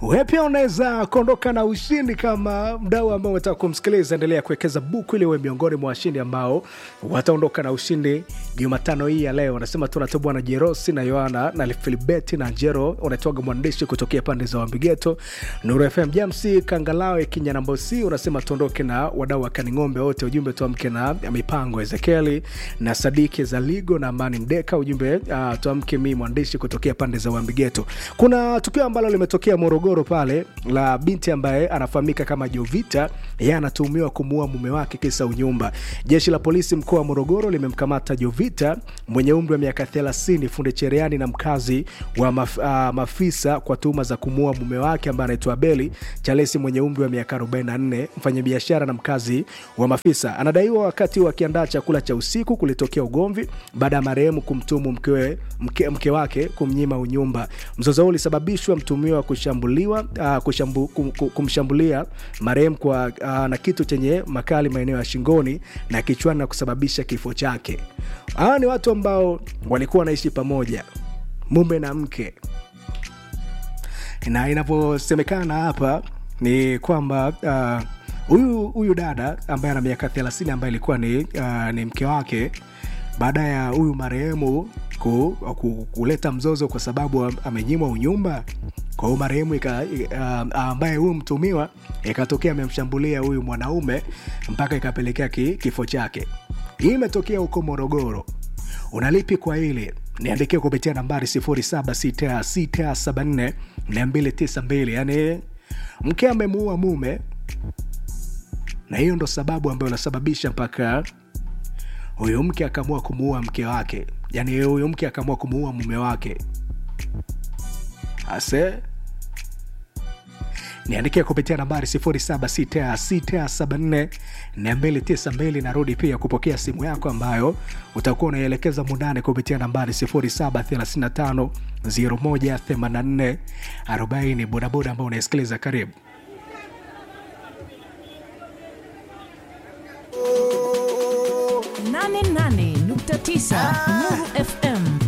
wewe pia unaweza kuondoka na ushindi kama mdau ambao unataka kumsikiliza. Endelea kuwekeza buku ili uwe miongoni mwa washindi ambao wataondoka na ushindi Jumatano hii ya leo. Anasema tunatoboa na Jerosi na Yohana na Filibeti na Njero, unatoaga mwandishi kutokea pande za Wambigeto, Nuru FM Jamsi Kangalawe Kinyanambosi, unasema tuondoke na wadau wa Kaning'ombe wote, ujumbe tuamke na mipango Ezekieli na Sadiki Zaligo na Amani Mdeka, ujumbe uh, tuamke mi mwandishi kutokea pande za Wambigeto. Kuna tukio ambalo limetokea Morogoro pale la binti ambaye anafahamika kama Jovita, yeye anatuhumiwa kumuua mume wake kisa unyumba. Jeshi la polisi mkoa wa Morogoro limemkamata Jovita mwenye umri wa miaka 30, funde cherehani na mkazi wa maf, uh, Mafisa kwa tuhuma za kumuua mume wake ambaye anaitwa Beli Chalesi mwenye umri wa miaka 44, mfanyabiashara na mkazi wa Mafisa. Anadaiwa wakati wakiandaa chakula cha usiku kulitokea ugomvi baada ya marehemu kumtumu mkewe, mke, mke wake kumnyima unyumba. Mzozo huo ulisababishwa mtumiwa kushambuliwa uh, kushambu, kum, kum, kumshambulia marehemu kwa uh, na kitu chenye makali maeneo ya shingoni na kichwani na kusababisha kifo chake. Hawa ni watu ambao walikuwa wanaishi pamoja, mume na mke, na inavyosemekana hapa ni kwamba huyu uh, huyu dada ambaye ana miaka 30 ambaye ilikuwa ni, uh, ni mke wake baada ya huyu marehemu ku, ku, kuleta mzozo kwa sababu amenyimwa unyumba kwa huyu marehemu uh, ambaye huyu mtumiwa ikatokea amemshambulia huyu mwanaume mpaka ikapelekea ki, kifo chake. Hii imetokea huko Morogoro. Unalipi kwa hili? Niandikia kupitia nambari 0766742292. Yani mke amemuua mume, na hiyo ndo sababu ambayo inasababisha mpaka huyu mke akaamua kumuua mke wake, yani huyu mke akaamua kumuua mume wake ase niandikia kupitia nambari 0766742292. Narudi pia kupokea simu yako ambayo utakuwa unaielekeza mundani kupitia nambari 0735018440. Bodaboda ambao unaisikiliza, karibu nane nane nukta tisa Nuru FM